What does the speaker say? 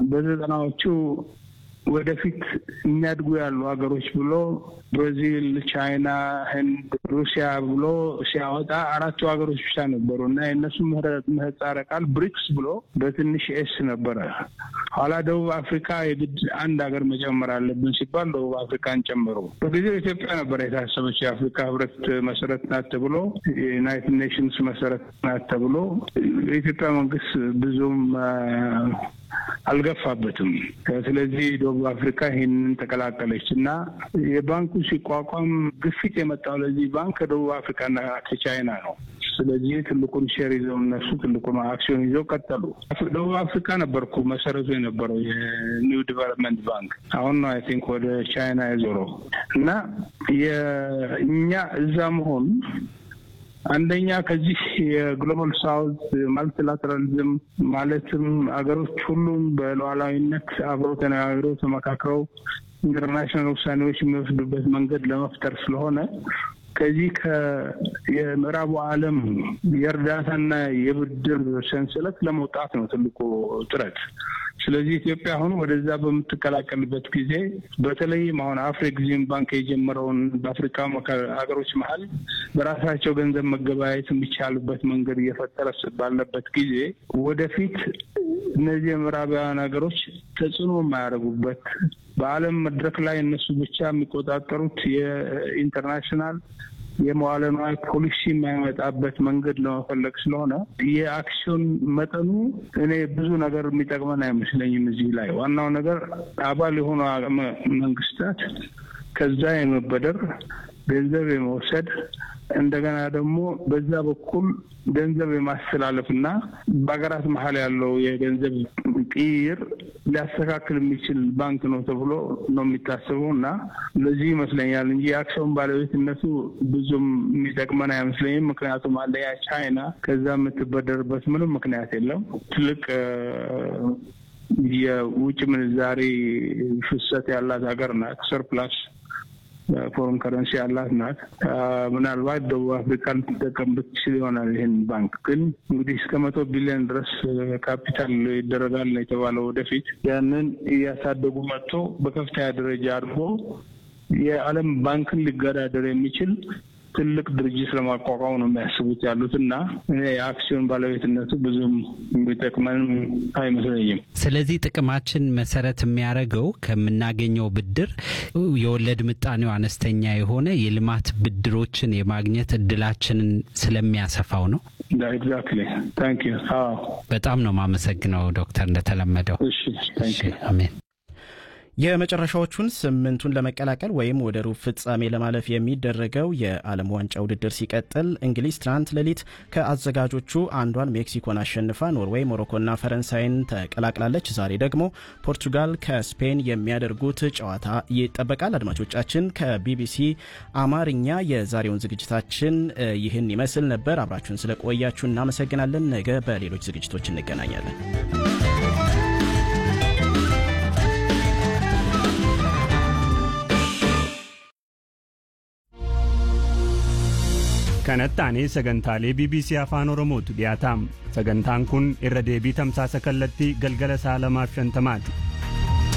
በዘጠናዎቹ ወደፊት የሚያድጉ ያሉ ሀገሮች ብሎ ብራዚል፣ ቻይና፣ ህንድ፣ ሩሲያ ብሎ ሲያወጣ አራቱ ሀገሮች ብቻ ነበሩ እና የእነሱ ምህጻረ ቃል ብሪክስ ብሎ በትንሽ ኤስ ነበረ። ኋላ ደቡብ አፍሪካ የግድ አንድ ሀገር መጨመር አለብን ሲባል ደቡብ አፍሪካን ጨመሩ። በጊዜው ኢትዮጵያ ነበረ የታሰበች የአፍሪካ ህብረት መሰረት ናት ተብሎ የዩናይትድ ኔሽንስ መሰረት ናት ተብሎ የኢትዮጵያ መንግስት ብዙም አልገፋበትም። ስለዚህ ደቡብ አፍሪካ ይህንን ተቀላቀለች እና የባንኩ ሲቋቋም ግፊት የመጣው ለዚህ ባንክ ከደቡብ አፍሪካና ከቻይና ነው። ስለዚህ ትልቁን ሼር ይዘው እነሱ ትልቁን አክሲዮን ይዘው ቀጠሉ። ደቡብ አፍሪካ ነበርኩ መሰረቱ የነበረው የኒው ዲቨሎፕመንት ባንክ አሁን ነው አይ ቲንክ ወደ ቻይና የዞረው እና የእኛ እዛ መሆን አንደኛ ከዚህ የግሎባል ሳውዝ ማልቲላተራሊዝም ማለትም አገሮች ሁሉም በሉዓላዊነት አብረው ተነጋግረው ተመካክረው ኢንተርናሽናል ውሳኔዎች የሚወስዱበት መንገድ ለመፍጠር ስለሆነ ከዚህ የምዕራቡ ዓለም የእርዳታና የብድር ሰንሰለት ለመውጣት ነው ትልቁ ጥረት። ስለዚህ ኢትዮጵያ አሁን ወደዛ በምትቀላቀልበት ጊዜ በተለይም አሁን አፍሪግዚም ባንክ የጀመረውን በአፍሪካ ሀገሮች መሀል በራሳቸው ገንዘብ መገበያየት የሚቻልበት መንገድ እየፈጠረ ባለበት ጊዜ ወደፊት እነዚህ የምዕራባውያን ሀገሮች ተጽዕኖ የማያደርጉበት በዓለም መድረክ ላይ እነሱ ብቻ የሚቆጣጠሩት የኢንተርናሽናል የመዋለ ንዋይ ፖሊሲ የማይመጣበት መንገድ ለመፈለግ ስለሆነ የአክሲዮን መጠኑ እኔ ብዙ ነገር የሚጠቅመን አይመስለኝም። እዚህ ላይ ዋናው ነገር አባል የሆኑ መንግስታት ከዛ የመበደር ገንዘብ የመውሰድ እንደገና ደግሞ በዛ በኩል ገንዘብ የማስተላለፍ እና በሀገራት መሀል ያለው የገንዘብ ቅይር ሊያስተካክል የሚችል ባንክ ነው ተብሎ ነው የሚታሰበው እና ለዚህ ይመስለኛል እንጂ የአክሲዮን ባለቤትነቱ ብዙም የሚጠቅመን አይመስለኝም። ምክንያቱም አንደኛ ቻይና ከዛ የምትበደርበት ምንም ምክንያት የለም። ትልቅ የውጭ ምንዛሬ ፍሰት ያላት ሀገር ናት። ሰርፕላስ ፎረን ከረንሲ ያላት ናት። ምናልባት ደቡብ አፍሪካ ልትጠቀምበት ትችል ይሆናል። ይህን ባንክ ግን እንግዲህ እስከ መቶ ቢሊዮን ድረስ ካፒታል ይደረጋል ነው የተባለው። ወደፊት ያንን እያሳደጉ መጥቶ በከፍተኛ ደረጃ አድርጎ የዓለም ባንክን ሊገዳደር የሚችል ትልቅ ድርጅት ለማቋቋም ነው የሚያስቡት ያሉት እና የአክሲዮን ባለቤትነቱ ብዙም የሚጠቅመንም አይመስለኝም። ስለዚህ ጥቅማችን መሰረት የሚያደርገው ከምናገኘው ብድር የወለድ ምጣኔው አነስተኛ የሆነ የልማት ብድሮችን የማግኘት እድላችንን ስለሚያሰፋው ነው። ኤግዛክትሊ ታንክ ዩ። በጣም ነው የማመሰግነው ዶክተር እንደተለመደው። እሺ ታንክ ዩ። አሜን። የመጨረሻዎቹን ስምንቱን ለመቀላቀል ወይም ወደ ሩብ ፍጻሜ ለማለፍ የሚደረገው የዓለም ዋንጫ ውድድር ሲቀጥል እንግሊዝ ትናንት ሌሊት ከአዘጋጆቹ አንዷን ሜክሲኮን አሸንፋ ኖርዌይ፣ ሞሮኮና ፈረንሳይን ተቀላቅላለች። ዛሬ ደግሞ ፖርቱጋል ከስፔን የሚያደርጉት ጨዋታ ይጠበቃል። አድማጮቻችን ከቢቢሲ አማርኛ የዛሬውን ዝግጅታችን ይህን ይመስል ነበር። አብራችሁን ስለቆያችሁ እናመሰግናለን። ነገ በሌሎች ዝግጅቶች እንገናኛለን። kanatti sagantaalee bbc afaan oromootu dhiyaataam sagantaan kun irra deebii tamsaasa kallattii galgala sa'a lamaaf shantamaati